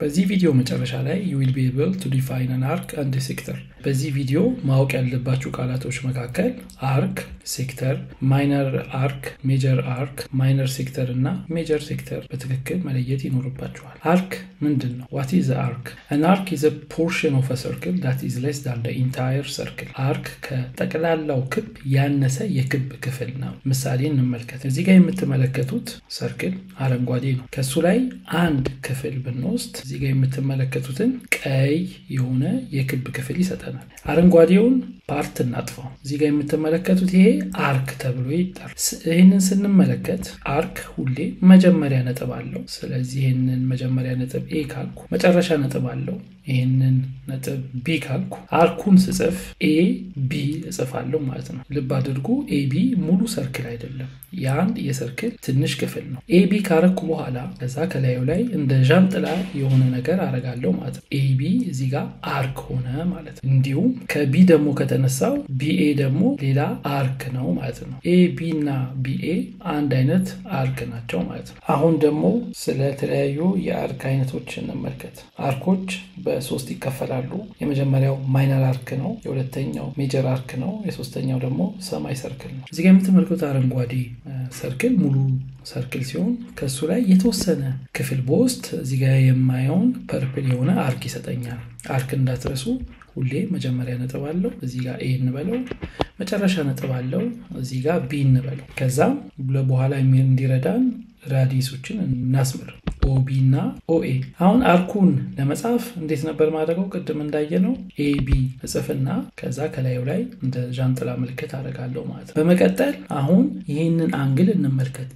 በዚህ ቪዲዮ መጨረሻ ላይ you will be able to define an arc and a sector በዚህ ቪዲዮ ማወቅ ያለባችሁ ቃላቶች መካከል አርክ፣ ሴክተር፣ ማይነር አርክ፣ ሜጀር አርክ፣ ማይነር ሴክተር እና ሜጀር ሴክተር በትክክል መለየት ይኖርባችኋል። አርክ ምንድን ነው? ዋት ኢዝ አርክ? አን አርክ ኢዝ ፖርሽን ኦፍ ሰርክል ዳት ኢዝ ሌስ ዳን ኢንታየር ሰርክል። አርክ ከጠቅላላው ክብ ያነሰ የክብ ክፍል ነው። ምሳሌ እንመልከት። እዚህ ጋር የምትመለከቱት ሰርክል አረንጓዴ ነው። ከሱ ላይ አንድ ክፍል ብንወስድ እዚህ ጋር የምትመለከቱትን ቀይ የሆነ የክብ ክፍል ይሰጠናል። አረንጓዴውን ፓርት እናጥፋው። እዚህ ጋር የምትመለከቱት ይሄ አርክ ተብሎ ይጠራል። ይህንን ስንመለከት አርክ ሁሌ መጀመሪያ ነጥብ አለው። ስለዚህ ይህንን መጀመሪያ ነጥብ ኤ ካልኩ መጨረሻ ነጥብ አለው። ይህንን ነጥብ ቢ ካልኩ አርኩን ስጽፍ ኤ ቢ እጽፋለሁ ማለት ነው። ልብ አድርጉ፣ ኤ ቢ ሙሉ ሰርክል አይደለም፣ የአንድ የሰርክል ትንሽ ክፍል ነው። ኤ ቢ ካረኩ በኋላ ከዛ ከላዩ ላይ እንደ ዣንጥላ የሆነ ነገር አረጋለሁ ማለት ነው። ኤ ቢ እዚህ ጋር አርክ ሆነ ማለት ነው። እንዲሁም ከቢ ደግሞ ከተነሳው ቢኤ ደግሞ ሌላ አርክ ነው ማለት ነው። ኤ ቢ እና ቢኤ አንድ አይነት አርክ ናቸው ማለት ነው። አሁን ደግሞ ስለተለያዩ የአርክ አይነቶች እንመልከት። አርኮች በሶስት ይከፈላሉ። የመጀመሪያው ማይነር አርክ ነው። የሁለተኛው ሜጀር አርክ ነው። የሶስተኛው ደግሞ ሰማይ ሰርክል ነው። እዚጋ የምትመለከቱት አረንጓዴ ሰርክል ሙሉ ሰርክል ሲሆን ከእሱ ላይ የተወሰነ ክፍል በውስጥ እዚጋ የማየውን ፐርፕል የሆነ አርክ ይሰጠኛል። አርክ እንዳትረሱ ሁሌ መጀመሪያ ነጥብ አለው። እዚህ ጋር ኤ እንበለው፣ መጨረሻ ነጥብ አለው። እዚህ ጋር ቢ እንበለው። ከዛም በኋላ እንዲረዳን ራዲሶችን እናስምር ኦቢ እና ኦኤ። አሁን አርኩን ለመጻፍ እንዴት ነበር ማድረገው? ቅድም እንዳየነው ኤቢ እጽፍና ከዛ ከላዩ ላይ እንደ ዣንጥላ ምልክት አደርጋለሁ ማለት ነው። በመቀጠል አሁን ይህንን አንግል እንመልከት።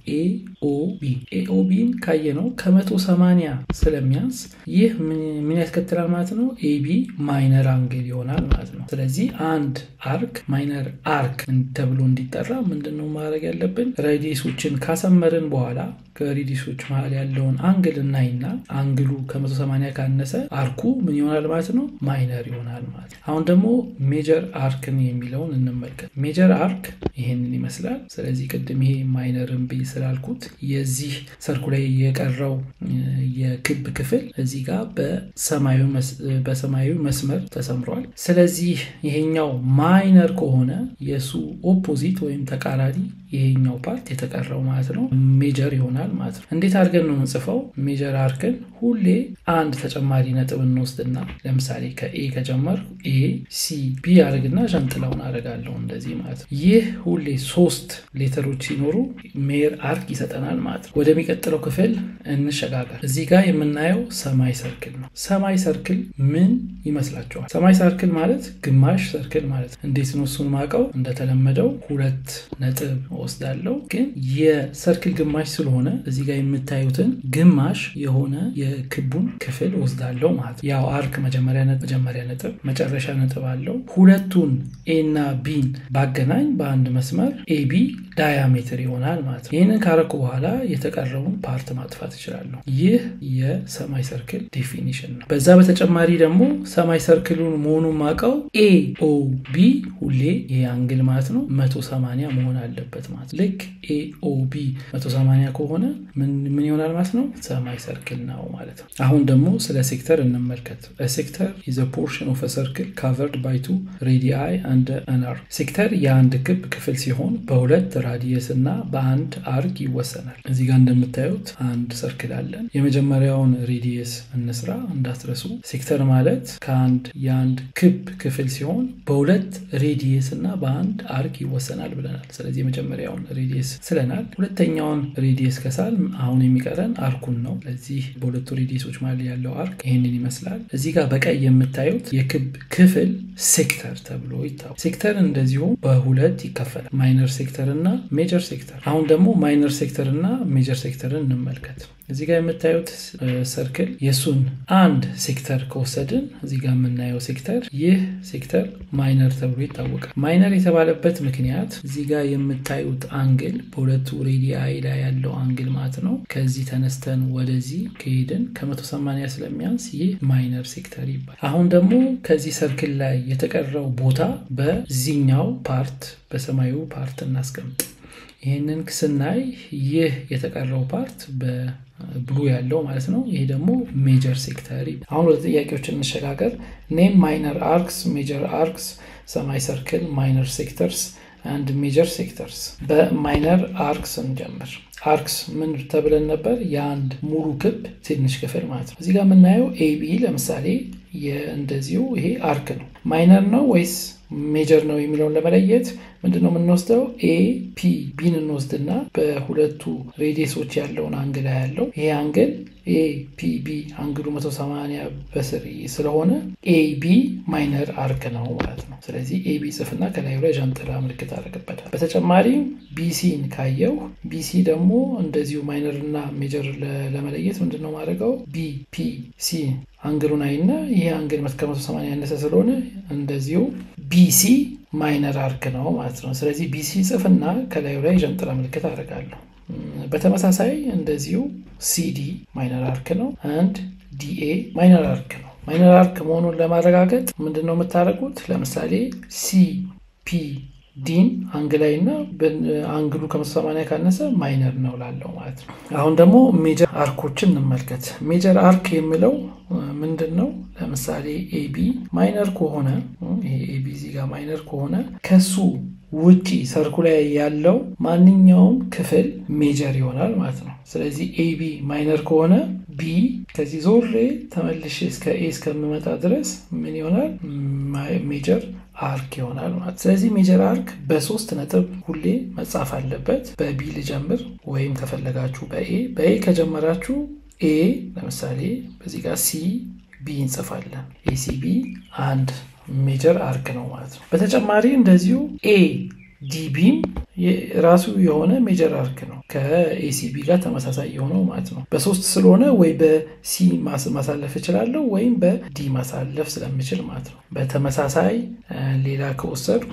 ኤኦቢ ኤኦቢን ካየነው ከመቶ ሰማንያ ስለሚያንስ ይህ ምን ያስከትላል ማለት ነው? ኤቢ ማይነር አንግል ይሆናል ማለት ነው። ስለዚህ አንድ አርክ ማይነር አርክ ተብሎ እንዲጠራ ምንድን ነው ማድረግ ያለብን? ሬዲየሶችን ካሰመርን በኋላ ከሬዲየሶች መሀል ያለውን አንግል እናይና አንግሉ ከ180 ካነሰ አርኩ ምን ይሆናል ማለት ነው? ማይነር ይሆናል ማለት ነው። አሁን ደግሞ ሜጀር አርክን የሚለውን እንመልከት። ሜጀር አርክ ይሄንን ይመስላል። ስለዚህ ቅድም ይሄ ማይነርን ብይ ስላልኩት የዚህ ሰርኩ ላይ የቀረው የክብ ክፍል እዚህ ጋር በሰማያዊ መስመር ተሰምሯል። ስለዚህ ይሄኛው ማይነር ከሆነ የእሱ ኦፖዚት ወይም ተቃራኒ ይሄኛው ፓርት የተቀረው ማለት ነው ሜጀር ይሆናል ማለት ነው። እንዴት አድርገን ነው የምንጽፈው? ሜጀር አርክን ሁሌ አንድ ተጨማሪ ነጥብ እንወስድና ለምሳሌ ከኤ ከጀመር ኤ ሲ ቢ አድርግና ዣንጥላውን አደርጋለሁ እንደዚህ ማለት ነው። ይህ ሁሌ ሶስት ሌተሮች ሲኖሩ ሜር አርክ ይሰጠናል ማለት ነው። ወደሚቀጥለው ክፍል እንሸጋገር። እዚህ ጋር የምናየው ሰማይ ሰርክል ነው። ሰማይ ሰርክል ምን ይመስላችኋል? ሰማይ ሰርክል ማለት ግማሽ ሰርክል ማለት ነው። እንዴት ነው እሱን ማውቀው? እንደተለመደው ሁለት ነጥብ ወስዳለው ግን የሰርክል ግማሽ ስለሆነ እዚህ ጋር የምታዩትን ግማሽ የሆነ የክቡን ክፍል ወስዳለው ማለት ነው። ያው አርክ መጀመሪያ መጀመሪያ ነጥብ መጨረሻ ነጥብ አለው። ሁለቱን ኤ እና ቢን ባገናኝ በአንድ መስመር ኤቢ ዳያሜትር ይሆናል ማለት ነው። ይህንን ካረኩ በኋላ የተቀረውን ፓርት ማጥፋት እችላለሁ። ይህ የሰማይ ሰርክል ዴፊኒሽን ነው። በዛ በተጨማሪ ደግሞ ሰማይ ሰርክሉን መሆኑን ማቀው ኤ ኦ ቢ ሁሌ ይህ አንግል ማለት ነው 180 መሆን አለበት ማለት ልክ ኤኦቢ 180 ከሆነ ምን ይሆናል ማለት ነው? ሰማይ ሰርክል ነው ማለት ነው። አሁን ደግሞ ስለ ሴክተር እንመልከት። ሴክተር ኢዝ ፖርሽን ኦፍ ሰርክል ካቨርድ ባይ ቱ ሬዲአይ አንድ አናር። ሴክተር የአንድ ክብ ክፍል ሲሆን በሁለት ራዲየስ እና በአንድ አርግ ይወሰናል። እዚህ ጋር እንደምታዩት አንድ ሰርክል አለን። የመጀመሪያውን ሬዲየስ እንስራ እንዳትረሱ። ሴክተር ማለት ከአንድ የአንድ ክብ ክፍል ሲሆን በሁለት ሬዲየስ እና በአንድ አርግ ይወሰናል ብለናል። ስለዚህ የመጀመሪያውን ሬዲየስ ስለናል። ሁለተኛውን ሬዲየስ ከሳል አሁን የሚቀረን አርኩን ነው። ስለዚህ በሁለቱ ሬዲየሶች መሀል ያለው አርክ ይህንን ይመስላል። እዚህ ጋር በቀይ የምታዩት የክብ ክፍል ሴክተር ተብሎ ይታወቃል። ሴክተር እንደዚሁ በሁለት ይከፈላል፣ ማይነር ሴክተር እና ሜጀር ሴክተር። አሁን ደግሞ ማይነር ሴክተር እና ሜጀር ሴክተርን እንመልከት። እዚህ ጋር የምታዩት ሰርክል የእሱን አንድ ሴክተር ከወሰድን እዚህ ጋር የምናየው ሴክተር ይህ ሴክተር ማይነር ተብሎ ይታወቃል። ማይነር የተባለበት ምክንያት እዚህ ጋር የምታዩት አንግል በሁለቱ ሬዲአይ ላይ ያለው አንግል ማለት ነው። ከዚህ ተነስተን ወደዚህ ከሄድን ከ180 ስለሚያንስ ይህ ማይነር ሴክተር ይባላል። አሁን ደግሞ ከዚህ ሰርክል ላይ የተቀረው ቦታ በዚህኛው ፓርት በሰማዩ ፓርት እናስቀምጥ። ይህንን ስናይ ይህ የተቀረው ፓርት በብሉ ያለው ማለት ነው። ይሄ ደግሞ ሜጀር ሴክተር። አሁን ወደ ጥያቄዎች እንሸጋገር። ኔም ማይነር አርክስ፣ ሜጀር አርክስ፣ ሰማይ ሰርክል፣ ማይነር ሴክተርስ አንድ ሜጀር ሴክተርስ። በማይነር አርክስ እንጀምር። አርክስ ምን ተብለን ነበር? የአንድ ሙሉ ክብ ትንሽ ክፍል ማለት ነው። እዚህ ጋር የምናየው ኤቢ ለምሳሌ እንደዚሁ ይሄ አርክ ነው። ማይነር ነው ወይስ ሜጀር ነው የሚለውን ለመለየት ምንድን ነው የምንወስደው? ኤ ፒ ቢን እንወስድና በሁለቱ ሬዲየሶች ያለውን አንግል ያለው ይሄ አንግል ኤ ፒ ቢ አንግሉ 180 በስር ስለሆነ ኤ ቢ ማይነር አርክ ነው ማለት ነው። ስለዚህ ኤ ቢ ጽፍና ከላዩ ላይ ዣንጥላ ምልክት አደረግበታል። በተጨማሪም ቢሲን ካየው ቢሲ ደግሞ እንደዚሁ ማይነር እና ሜጀር ለመለየት ምንድን ነው ማድረገው? ቢ ፒ ሲ አንግሉን አይና ይሄ አንግል ከ180 ያነሰ ስለሆነ እንደዚሁ ቢሲ ማይነር አርክ ነው ማለት ነው። ስለዚህ ቢሲ ጽፍና ከላዩ ላይ ዣንጥላ ምልክት አደርጋለሁ። በተመሳሳይ እንደዚሁ ሲዲ ማይነር አርክ ነው። አንድ ዲኤ ማይነር አርክ ነው። ማይነር አርክ መሆኑን ለማረጋገጥ ምንድን ነው የምታደርጉት? ለምሳሌ ሲ ፒ ዲን አንግላይ እና አንግሉ ከ180 ካነሰ ማይነር ነው ላለው ማለት ነው። አሁን ደግሞ ሜጀር አርኮችን እንመልከት። ሜጀር አርክ የሚለው ምንድን ነው? ለምሳሌ ኤቢ ማይነር ከሆነ ኤቢ እዚህ ጋር ማይነር ከሆነ ከሱ ውጪ ሰርኩ ላይ ያለው ማንኛውም ክፍል ሜጀር ይሆናል ማለት ነው። ስለዚህ ኤቢ ማይነር ከሆነ ቢ ከዚህ ዞሬ ተመልሼ እስከ ኤ እስከምመጣ ድረስ ምን ይሆናል? ሜጀር አርክ ይሆናል ማለት። ስለዚህ ሜጀር አርክ በሶስት ነጥብ ሁሌ መጻፍ አለበት። በቢ ልጀምር ወይም ከፈለጋችሁ በኤ በኤ ከጀመራችሁ ኤ ለምሳሌ በዚህ ጋር ሲ ቢ እንጽፋለን። ኤሲቢ አንድ ሜጀር አርክ ነው ማለት ነው። በተጨማሪ እንደዚሁ ኤ ዲቢም ራሱ የሆነ ሜጀር አርክ ነው ከኤሲቢ ጋር ተመሳሳይ የሆነው ማለት ነው። በሶስት ስለሆነ ወይ በሲ ማሳለፍ እችላለሁ ወይም በዲ ማሳለፍ ስለምችል ማለት ነው። በተመሳሳይ ሌላ ከወሰድኩ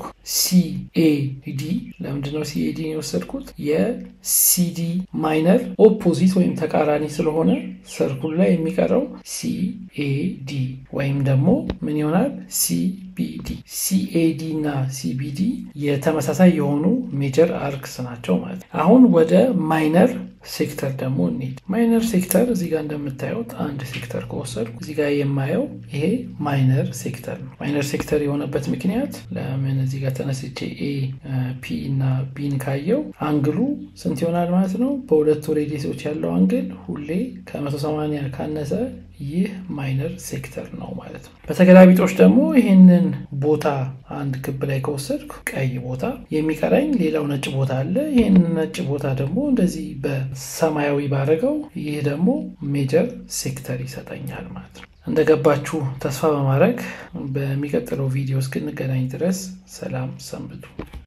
ሲኤዲ ለምንድነው ሲኤዲ የወሰድኩት? የሲዲ ማይነር ኦፖዚት ወይም ተቃራኒ ስለሆነ ሰርኩል ላይ የሚቀረው ሲኤዲ ወይም ደግሞ ምን ይሆናል? ሲቢዲ ሲኤዲ እና ሲቢዲ የተመሳሳይ የሆኑ ሜጀር አርክስ ናቸው ማለት ነው። አሁን ወደ ማይነር ሴክተር ደግሞ እንሂድ። ማይነር ሴክተር እዚህ ጋር እንደምታዩት አንድ ሴክተር ከወሰድኩ እዚህ ጋር የማየው ይሄ ማይነር ሴክተር ነው። ማይነር ሴክተር የሆነበት ምክንያት ለምን እዚህ ጋር ተነስቼ ኤ ፒ እና ቢን ካየው አንግሉ ስንት ይሆናል ማለት ነው። በሁለቱ ሬዲየሶች ያለው አንግል ሁሌ ከ180 ካነሰ ይህ ማይነር ሴክተር ነው ማለት ነው። በተገላቢጦች ደግሞ ይህንን ቦታ አንድ ክብ ላይ ከወሰድኩ ቀይ ቦታ የሚቀረኝ ሌላው ነጭ ቦታ አለ። ይህን ነጭ ቦታ ደግሞ እንደዚህ በሰማያዊ ባረገው ይህ ደግሞ ሜጀር ሴክተር ይሰጠኛል ማለት ነው። እንደገባችሁ ተስፋ በማድረግ በሚቀጥለው ቪዲዮ እስክንገናኝ ድረስ ሰላም ሰንብቱ።